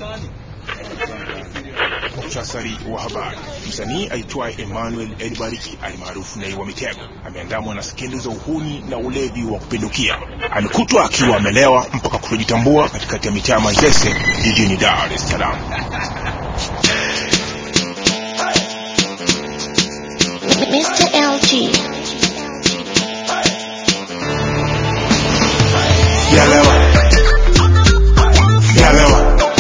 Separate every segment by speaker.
Speaker 1: Muktasari wa habari. Msanii aitwaye Emmanuel Elibariki alimaarufu Nay wa Mitego ameandamwa na skendo za uhuni na ulevi wa kupindukia. Amekutwa akiwa amelewa mpaka kutojitambua katikati ya mitaa Manzese jijini Dar es Salaam.
Speaker 2: Mr. LG.
Speaker 3: Sijalewa. Sijalewa.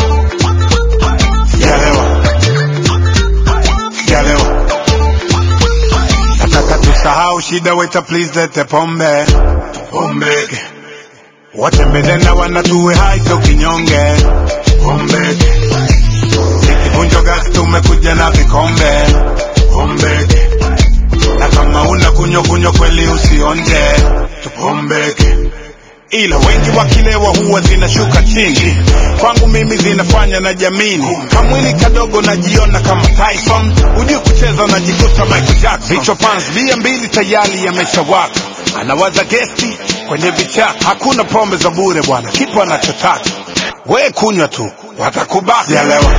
Speaker 3: Sijalewa. Sijalewa. Nataka tusahau shida, waita please lete pombe. Pombe. Wote medena wanatuwe hai so kinyonge. Pombe. Ikivunjo gas tumekuja na vikombe. Pombe. Na kama una kunyo kunyo kweli usionje. Tupombeke ila wengi wakilewa huwa zinashuka chini. Kwangu mimi zinafanya na jamini, kamwili kadogo najiona kama Tyson, hujui kucheza najikuta Michael Jackson. Vichwa pans bia mbili tayari yameshawaka, anawaza gesti kwenye vichaka. Hakuna pombe za bure bwana, kipo anachotaka we kunywa tu, watakubaka. Sijalewa,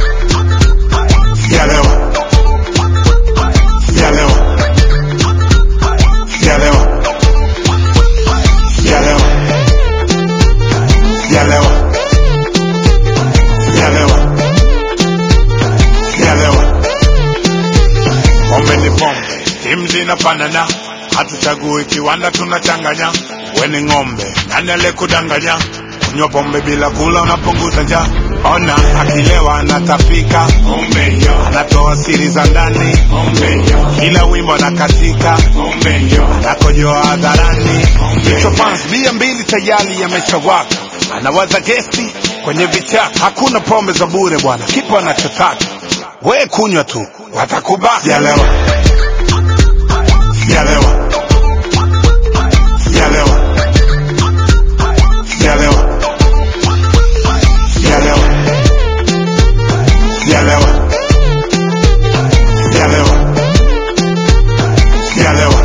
Speaker 3: sijalewa, sijalewa, sijalewa, sijalewa sijalewa sijalewa sijalewa pombe ni pombe timu zinafanana hatuchagui kiwanda tunachanganya weni ng'ombe nani alekudanganya kunywa pombe bila kula unapunguza njaa ona akilewa anatapika pombe hiyo anatoa siri za ndani pombe hiyo kila wimbo anakatika pombe hiyo anakojoa hadharani vichwa fans bia mbili tayari yameshawaka anawaza gesti kwenye vichaka hakuna pombe za bure bwana kipo anachotaka we kunywa tu watakubaka sijalewa sijalewa sijalewa sijalewa sijalewa sijalewa sijalewa sijalewa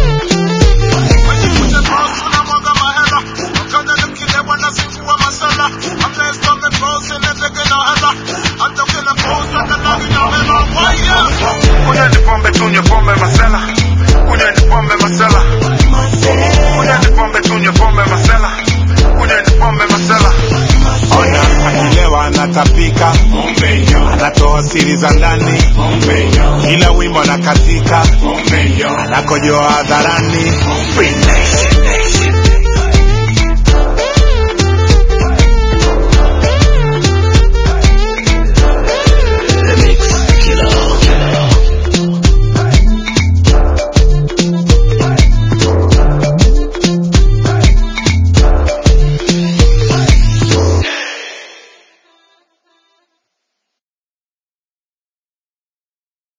Speaker 3: Kunywa ni pombe, tunywe pombe masela. Kunywa ni pombe masela. Kunywa ni pombe, tunywe pombe masela. Kunywa ni pombe masela. Ona akilewa anatapika, anatoa siri za ndani, kila wimbo anakatika, anakojoa hadharani. Free nation.